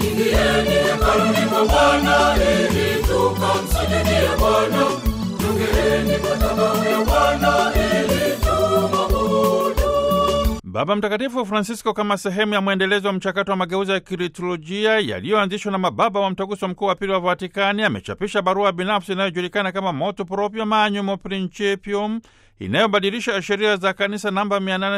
Ingieni hekaluni mwa Bwana ili tukamsujudie Bwana. Jongeeni madhabahu ya Bwana ili tumwabudu. Baba Mtakatifu Francisco, kama sehemu ya mwendelezo wa mchakato wa mageuzi ya kiliturujia yaliyoanzishwa na mababa wa mtaguso mkuu wa pili wa Vatikani, amechapisha barua binafsi inayojulikana kama Motu Proprio Manuum Principium inayobadilisha sheria za kanisa namba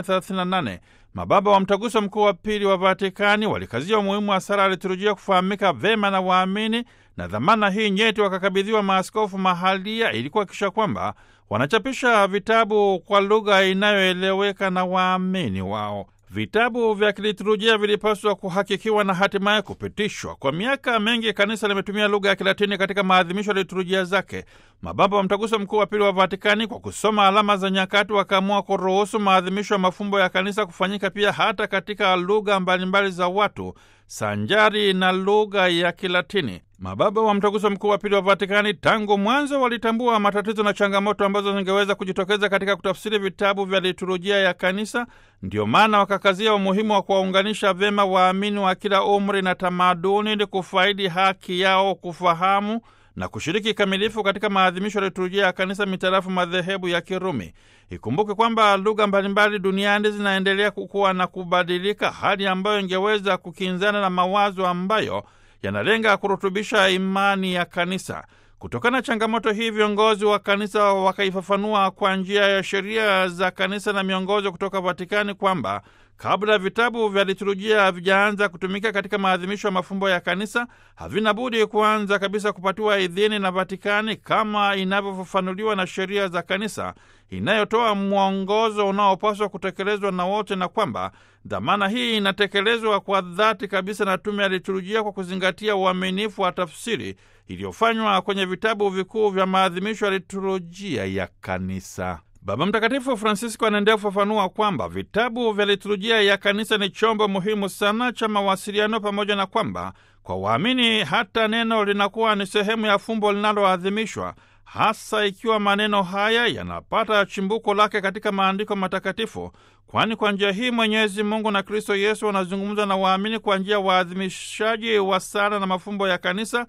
838. Mababa wa mtaguso mkuu wa pili wa Vatikani walikazia umuhimu wa sala ya liturujia kufahamika vema na waamini, na dhamana hii nyeti wakakabidhiwa maaskofu mahalia ili kuhakikisha kwamba wanachapisha vitabu kwa lugha inayoeleweka na waamini wao. Vitabu vya kiliturujia vilipaswa kuhakikiwa na hatimaye kupitishwa. Kwa miaka mingi kanisa limetumia lugha ya Kilatini katika maadhimisho ya liturujia zake. Mababa wa mtaguso mkuu wa pili wa Vatikani, kwa kusoma alama za nyakati, wakaamua kuruhusu maadhimisho ya mafumbo ya kanisa kufanyika pia hata katika lugha mbalimbali za watu sanjari na lugha ya Kilatini. Mababa wa mtaguso mkuu wa pili wa Vatikani tangu mwanzo walitambua matatizo na changamoto ambazo zingeweza kujitokeza katika kutafsiri vitabu vya liturujia ya kanisa. Ndio maana wakakazia umuhimu wa kuwaunganisha vyema waamini wa kila umri na tamaduni ili kufaidi haki yao kufahamu na kushiriki kikamilifu katika maadhimisho ya liturujia ya kanisa mitarafu madhehebu ya Kirumi. Ikumbuke kwamba lugha mbalimbali duniani zinaendelea kukua na kubadilika, hali ambayo ingeweza kukinzana na mawazo ambayo yanalenga kurutubisha imani ya kanisa. Kutokana na changamoto hii, viongozi wa kanisa wakaifafanua kwa njia ya sheria za kanisa na miongozo kutoka Vatikani kwamba kabla vitabu vya liturujia havijaanza kutumika katika maadhimisho ya mafumbo ya kanisa, havina budi kuanza kabisa kupatiwa idhini na Vatikani kama inavyofafanuliwa na sheria za kanisa inayotoa mwongozo unaopaswa kutekelezwa na wote, na kwamba dhamana hii inatekelezwa kwa dhati kabisa na tume ya liturujia kwa kuzingatia uaminifu wa tafsiri iliyofanywa kwenye vitabu vikuu vya maadhimisho ya liturujia ya kanisa. Baba Mtakatifu Francisco anaendelea kufafanua kwamba vitabu vya liturujia ya kanisa ni chombo muhimu sana cha mawasiliano, pamoja na kwamba kwa waamini hata neno linakuwa ni sehemu ya fumbo linaloadhimishwa, hasa ikiwa maneno haya yanapata chimbuko lake katika maandiko matakatifu, kwani kwa njia hii Mwenyezi Mungu na Kristo Yesu wanazungumza na waamini kwa njia ya waadhimishaji wa sala na mafumbo ya kanisa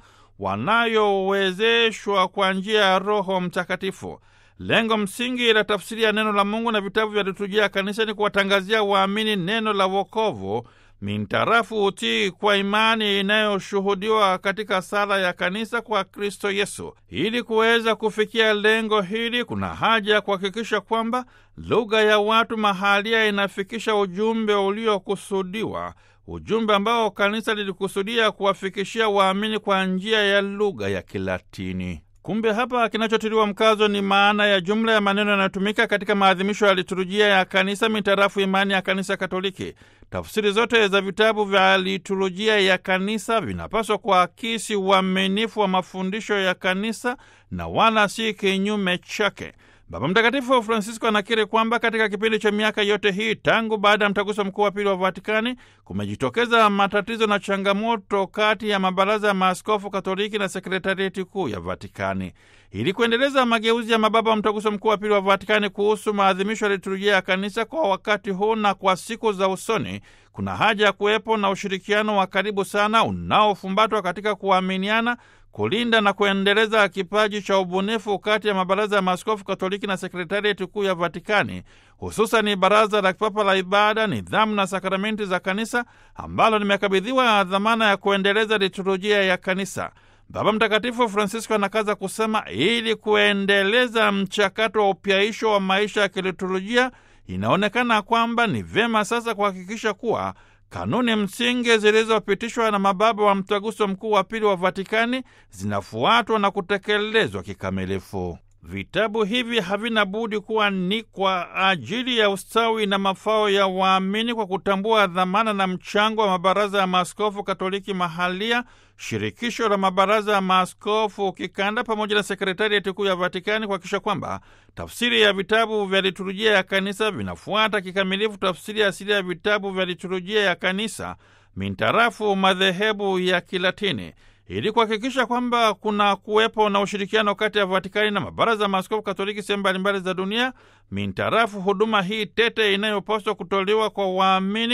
wanayowezeshwa kwa njia ya Roho Mtakatifu. Lengo msingi la tafsiri ya neno la Mungu na vitabu vya liturujia ya kanisa ni kuwatangazia waamini neno la wokovu mintarafu utii kwa imani inayoshuhudiwa katika sala ya kanisa kwa Kristo Yesu. Ili kuweza kufikia lengo hili, kuna haja ya kuhakikisha kwamba lugha ya watu mahalia inafikisha ujumbe uliokusudiwa, ujumbe ambao kanisa lilikusudia kuwafikishia waamini kwa njia ya lugha ya Kilatini. Kumbe hapa kinachotiliwa mkazo ni maana ya jumla ya maneno yanayotumika katika maadhimisho ya liturujia ya kanisa mitarafu imani ya kanisa Katoliki. Tafsiri zote za vitabu vya liturujia ya kanisa vinapaswa kuakisi uaminifu wa mafundisho ya kanisa na wala si kinyume chake. Baba Mtakatifu Francisco anakiri kwamba katika kipindi cha miaka yote hii tangu baada ya mtaguso mkuu wa pili wa Vatikani kumejitokeza matatizo na changamoto kati ya mabaraza ya maaskofu Katoliki na sekretarieti kuu ya Vatikani. Ili kuendeleza mageuzi ya mababa wa mtaguso mkuu wa pili wa Vatikani kuhusu maadhimisho ya liturujia ya kanisa kwa wakati huu na kwa siku za usoni, kuna haja ya kuwepo na ushirikiano wa karibu sana unaofumbatwa katika kuaminiana kulinda na kuendeleza kipaji cha ubunifu kati ya mabaraza ya maaskofu Katoliki na sekretarieti kuu ya Vatikani, hususani baraza la kipapa la ibada, nidhamu na sakramenti za kanisa ambalo limekabidhiwa dhamana ya kuendeleza liturujia ya kanisa. Baba Mtakatifu Francisco anakaza kusema, ili kuendeleza mchakato wa upyaisho wa maisha ya kiliturujia, inaonekana kwamba ni vyema sasa kuhakikisha kuwa kanuni msingi zilizopitishwa na mababa wa mtaguso mkuu wa pili wa Vatikani zinafuatwa na kutekelezwa kikamilifu. Vitabu hivi havina budi kuwa ni kwa ajili ya ustawi na mafao ya waamini, kwa kutambua dhamana na mchango wa mabaraza ya maaskofu Katoliki mahalia, shirikisho la mabaraza ya maaskofu kikanda, pamoja na sekretarieti kuu ya Vatikani, kuhakikisha kwamba tafsiri ya vitabu vya liturujia ya kanisa vinafuata kikamilifu tafsiri asili ya vitabu vya liturujia ya kanisa mintarafu madhehebu ya Kilatini ili kuhakikisha kwamba kuna kuwepo na ushirikiano kati ya Vatikani na mabaraza ya maaskofu Katoliki sehemu mbalimbali za dunia mintarafu huduma hii tete inayopaswa kutolewa kwa waamini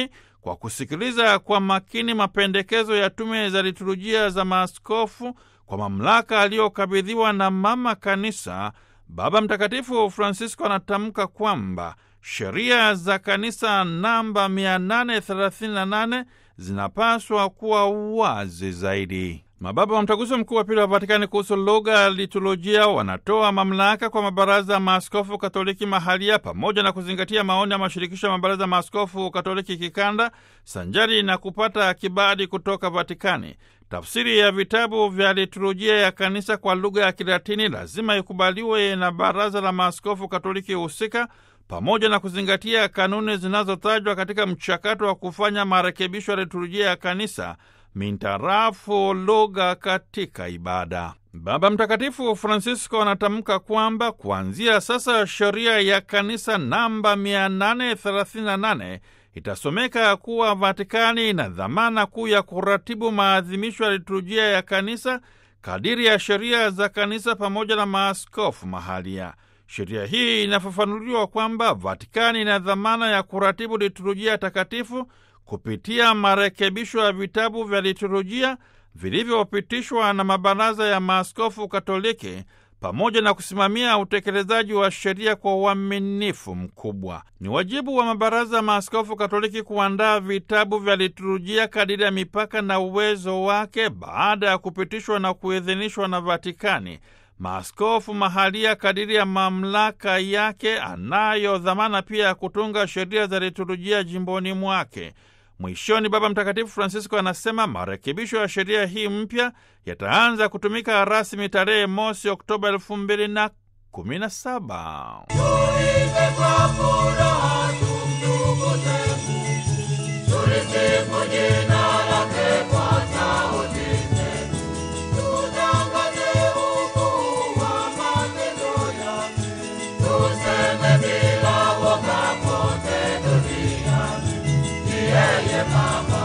kwa kusikiliza kwa makini mapendekezo ya tume za liturujia za maaskofu kwa mamlaka aliyokabidhiwa na Mama Kanisa, Baba Mtakatifu Francisco anatamka kwamba sheria za kanisa namba 838 zinapaswa kuwa wazi zaidi. Mababa wa Mtaguso Mkuu wa Pili wa Vatikani kuhusu lugha ya liturujia wanatoa mamlaka kwa mabaraza ya maaskofu Katoliki mahalia pamoja na kuzingatia maoni ya mashirikisho ya mabaraza ya maaskofu Katoliki kikanda sanjari na kupata kibali kutoka Vatikani. Tafsiri ya vitabu vya liturujia ya kanisa kwa lugha ya Kilatini lazima ikubaliwe na baraza la maaskofu Katoliki husika pamoja na kuzingatia kanuni zinazotajwa katika mchakato wa kufanya marekebisho ya liturujia ya kanisa mintarafu lugha katika ibada. Baba Mtakatifu Francisco anatamka kwamba kuanzia sasa sheria ya kanisa namba 838 itasomeka kuwa Vatikani ina dhamana kuu ya kuratibu maadhimisho ya liturujia ya kanisa kadiri ya sheria za kanisa pamoja na maaskofu mahalia. Sheria hii inafafanuliwa kwamba Vatikani ina dhamana ya kuratibu liturujia takatifu kupitia marekebisho ya vitabu vya liturujia vilivyopitishwa na mabaraza ya maaskofu Katoliki pamoja na kusimamia utekelezaji wa sheria kwa uaminifu mkubwa. Ni wajibu wa mabaraza ya maaskofu Katoliki kuandaa vitabu vya liturujia kadiri ya mipaka na uwezo wake baada ya kupitishwa na kuidhinishwa na Vatikani. Maaskofu mahalia kadiri ya mamlaka yake anayo dhamana pia ya kutunga sheria za liturujia jimboni mwake. Mwishoni, Baba Mtakatifu Francisco anasema marekebisho ya sheria hii mpya yataanza kutumika rasmi tarehe mosi Oktoba elfu mbili na kumi na saba. Tuimbe kwa furaha tumtukuze Mungu, tulisifu jina lake kwa sauti zetu, tutangaze ukuu wa matendo yake, tuseme bila woga kote duniani, ni yeye Baba